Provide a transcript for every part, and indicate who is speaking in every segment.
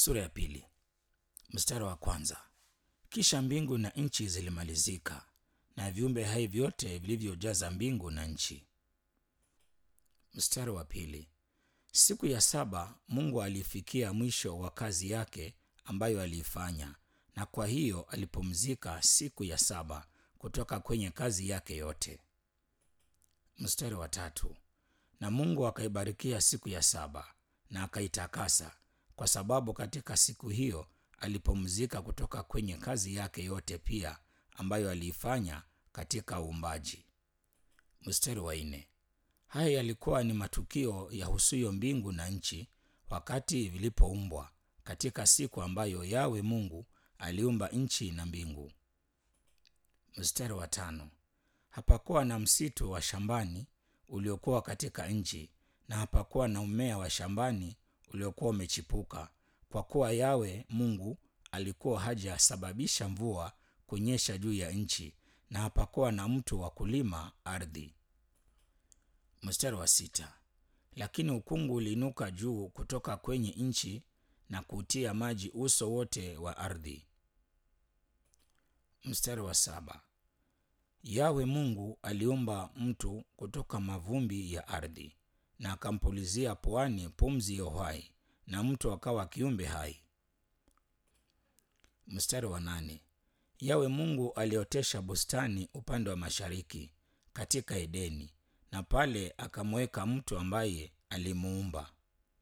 Speaker 1: Sura ya pili mstari wa kwanza. Kisha mbingu na nchi zilimalizika na viumbe hai vyote vilivyojaza mbingu na nchi. Mstari wa pili. Siku ya saba Mungu alifikia mwisho wa kazi yake ambayo aliifanya, na kwa hiyo alipumzika siku ya saba kutoka kwenye kazi yake yote. Mstari wa tatu. Na Mungu akaibarikia siku ya saba na akaitakasa, kwa sababu katika siku hiyo alipumzika kutoka kwenye kazi yake yote pia ambayo aliifanya katika uumbaji. Mstari wa nne. Haya yalikuwa ni matukio yahusuyo mbingu na nchi wakati vilipoumbwa katika siku ambayo Yawe Mungu aliumba nchi na mbingu. Mstari wa tano. Hapakuwa na msitu wa shambani uliokuwa katika nchi, na hapakuwa na mmea wa shambani uliokuwa umechipuka, kwa kuwa Yawe Mungu alikuwa hajasababisha mvua kunyesha juu ya nchi, na hapakuwa na mtu wa kulima ardhi. Mstari wa sita. Lakini ukungu uliinuka juu kutoka kwenye nchi na kutia maji uso wote wa ardhi. Mstari wa saba. Yawe Mungu aliumba mtu kutoka mavumbi ya ardhi na akampulizia puani pumzi ya uhai, na mtu akawa kiumbe hai. Mstari wa nane. Yawe Mungu aliotesha bustani upande wa mashariki katika Edeni, na pale akamweka mtu ambaye alimuumba.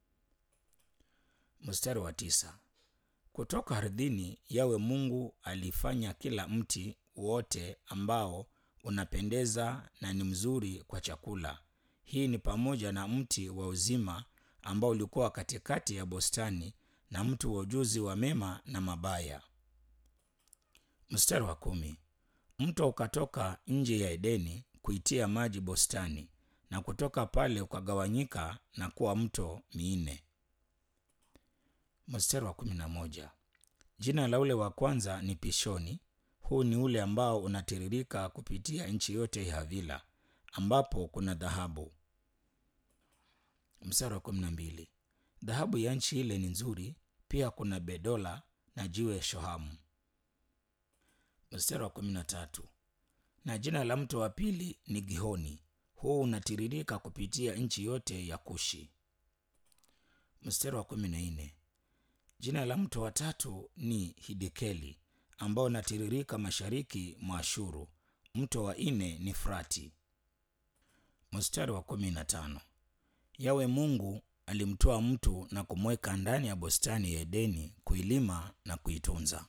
Speaker 1: Mstari wa tisa. Kutoka ardhini Yawe Mungu alifanya kila mti wote ambao unapendeza na ni mzuri kwa chakula. Hii ni pamoja na mti wa uzima ambao ulikuwa katikati ya bustani na mti wa ujuzi wa mema na mabaya. Mstari wa kumi. Mto ukatoka nje ya Edeni kuitia maji bustani, na kutoka pale ukagawanyika na kuwa mto minne. Mstari wa kumi na moja. Jina la ule wa kwanza ni Pishoni. Huu ni ule ambao unatiririka kupitia nchi yote ya Havila, ambapo kuna dhahabu. Mstari wa kumi na mbili. Dhahabu ya nchi ile ni nzuri, pia kuna bedola na jiwe shohamu. Mstari wa kumi na tatu. Na jina la mto wa pili ni Gihoni. Huu unatiririka kupitia nchi yote ya Kushi. Mstari wa kumi na nne. Jina la mto wa tatu ni Hidekeli ambao unatiririka mashariki mwa Ashuru. Mto wa nne ni Frati. Mstari wa kumi na tano. Yawe Mungu alimtoa mtu na kumweka ndani ya bustani ya Edeni kuilima na kuitunza.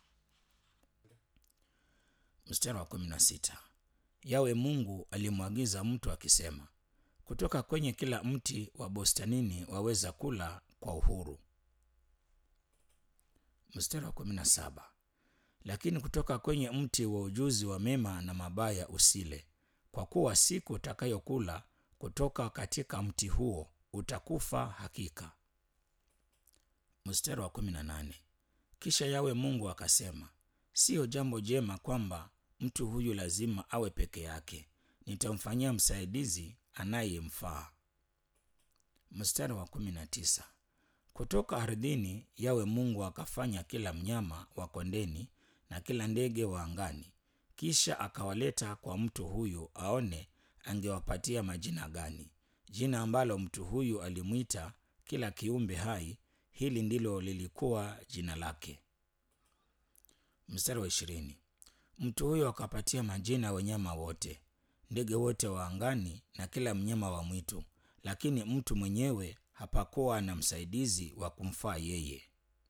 Speaker 1: Mstari wa kumi na sita. Yawe Mungu alimwagiza mtu akisema, kutoka kwenye kila mti wa bustanini waweza kula kwa uhuru. Mstari wa kumi na saba. Lakini kutoka kwenye mti wa ujuzi wa mema na mabaya usile, kwa kuwa siku utakayokula kutoka katika mti huo utakufa hakika. Mstari wa kumi na nane. Kisha Yawe Mungu akasema, siyo jambo jema kwamba mtu huyu lazima awe peke yake, nitamfanyia msaidizi anayemfaa. Mstari wa kumi na tisa. Kutoka ardhini Yawe Mungu akafanya kila mnyama wa kondeni na kila ndege wa angani, kisha akawaleta kwa mtu huyu aone angewapatia majina gani. Jina ambalo mtu huyu alimwita kila kiumbe hai, hili ndilo lilikuwa jina lake. Mstari wa ishirini. Mtu huyo akapatia majina ya wanyama wote, ndege wote wa angani na kila mnyama wa mwitu, lakini mtu mwenyewe hapakuwa na msaidizi wa kumfaa yeye.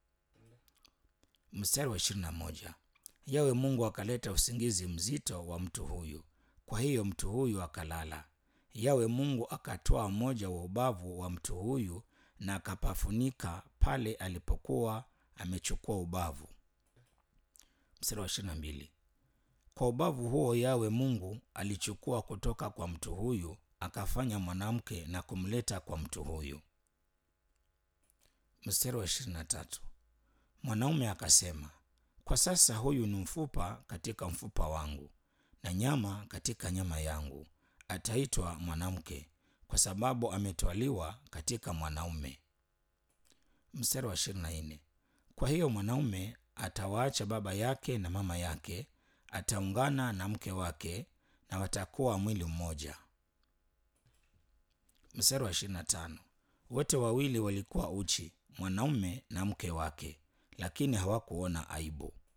Speaker 1: Mstari wa ishirini na moja. Yawe Mungu akaleta usingizi mzito wa mtu huyu, kwa hiyo mtu huyu akalala. Yawe Mungu akatoa mmoja wa ubavu wa mtu huyu na akapafunika pale alipokuwa amechukua ubavu. Mstari wa ishirini na mbili. Kwa ubavu huo Yawe Mungu alichukua kutoka kwa mtu huyu akafanya mwanamke na kumleta kwa mtu huyu. Mstari wa ishirini na tatu. Mwanaume akasema, kwa sasa huyu ni mfupa katika mfupa wangu na nyama katika nyama yangu, ataitwa mwanamke kwa sababu ametwaliwa katika mwanaume. Mstari wa ishirini na nne. Kwa hiyo mwanaume atawaacha baba yake na mama yake, ataungana na mke wake na watakuwa mwili mmoja. Mstari wa 25. Wote wawili walikuwa uchi, mwanaume na mke wake, lakini hawakuona aibu.